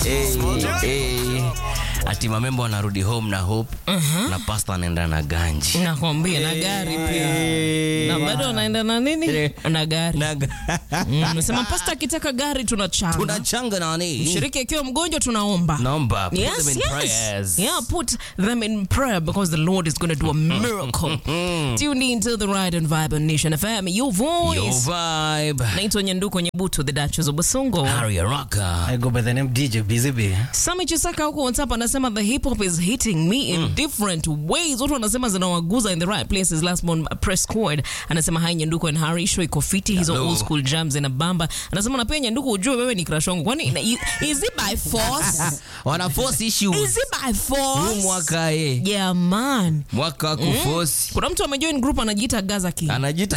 hey, hey. Ati mamembo wanarudi home na hope na pasta anaenda na ganji nakwambia na gari pia na bado anaenda na nini Eh. na gari na Mm, nasema pasta akitaka gari tunachanga tunachanga nani shiriki akiwa mgonjwa tunaomba naomba put Yes, them in yes. prayers. Yeah, put them in prayer because the Lord is going to do a miracle. Tune in to the Ride and Vibe on Nation FM. Your Your voice. vibe Naitwa Nyanduko Nyebutu, the Duchess of Basongo. Harry Araka I go by the name DJ Busy Bee. Sami Chisaka huko WhatsApp anasema the hip hop is hitting me in different ways. Watu wanasema zinawaguza in the right places. Last month press chord anasema hi Nyanduko and Harry show iko fiti hizo Hello. old school jams in a bamba. Anasema na pia Nyanduko ujue wewe ni crush wangu. Kwani ina- is it by force? wana force issues is it by huu force? mwaka ye Yeah man. mwaka wa kuforce Kuna mtu amejoin group anajiita Gaza King. anajita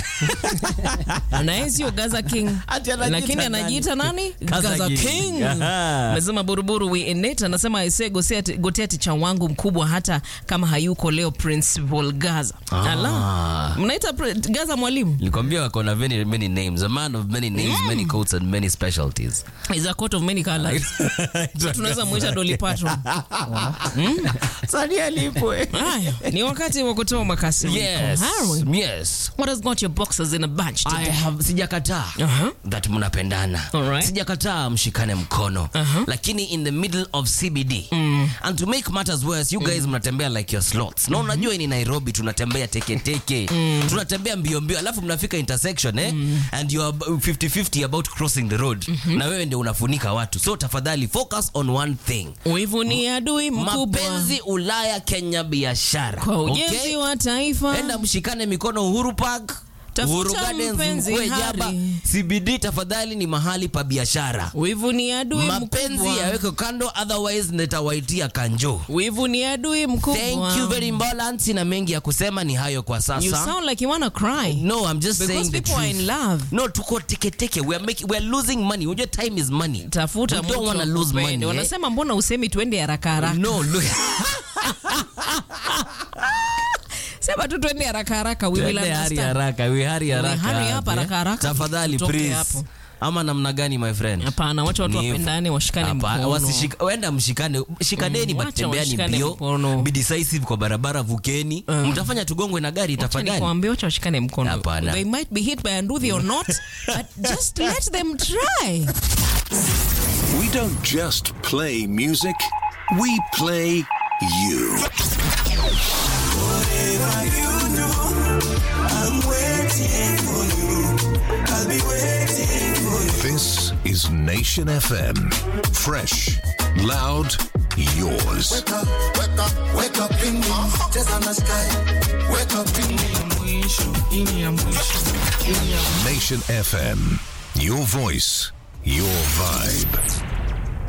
Anaye sio Gaza King. Ati anajiita Lakini nani? anajiita nani? Gaza Gaza King. King. Aha. Amesema buruburu we in it. Anasema aisee Gosea- gotea ticha wangu mkubwa hata kama hayuko leo Principal Gaza. Ah. Ala. Mnaita Pri- Gaza mwalimu? Likwambia wako na many, many names a man of many names many coats and many specialties Is a coat of many colors. So tunaweza muita Dolly Parton. sani alipwe Haya, ni wakati wa kutoa makasi. yes Harry, yes what has got your boxes in a bunch I today? have sijakataa Uh-huh. that mnapendana Alright. sijakataa mshikane mkono lakini in the middle of cbd and to make matters worse you guys mnatembea like your slots na unajua hii ni nairobi tunatembea teketeke tunatembea mbio mbio alafu mnafika intersection eh? and you are 50-50 about crossing the road na wewe ndio unafunika watu so tafadhali focus on one thing Wivu ni adui mkubwa mapenzi ulaya kenya biashara kwa ujenzi okay? wa taifa. enda mshikane mikono uhuru park Tafuta Uhuru Gardens, mpenzi Mkwe, Hari. Jaba. cbd tafadhali ni mahali pa biashara Wivu ni adui mapenzi mkubwa. yaweke kando otherwise nitawaitia kanjo Wivu ni adui mkubwa. thank you very much sina mengi ya kusema ni hayo kwa You sasa sound like you wanna cry. no i'm just Because saying the people are in truth love. no tuko teketeke we are making we are losing money unajua time is money Tafuta we don't mtu wanna lose akupende. money eh? Wanasema mbona usemi tuende haraka haraka? no look Sema tu tuende haraka haraka. We will Twende hari understand. haraka we hari haraka hari hapa hapo, eh? haraka haraka. tafadhali Tutoke please hapo. ama namna gani my friend Hapana, wacha watu Ni- wapendane washikane Hapa, mkono. wasishika- wenda mshikane shikaneni Mm, but wacha tembeani washikane mbio mkono. be decisive kwa barabara vukeni mtafanya tugongwe na gari Wacha tafadhali nikwambie, wacha washikane mkono. Hapana. They might be hit by a nduthi or not, but just let them try. We don't just play music, we play you. This is Nation FM. Fresh, loud, yours. Wake up, wake up in me. Just on the sky. Wake up in me. Nation FM. Your voice, your vibe.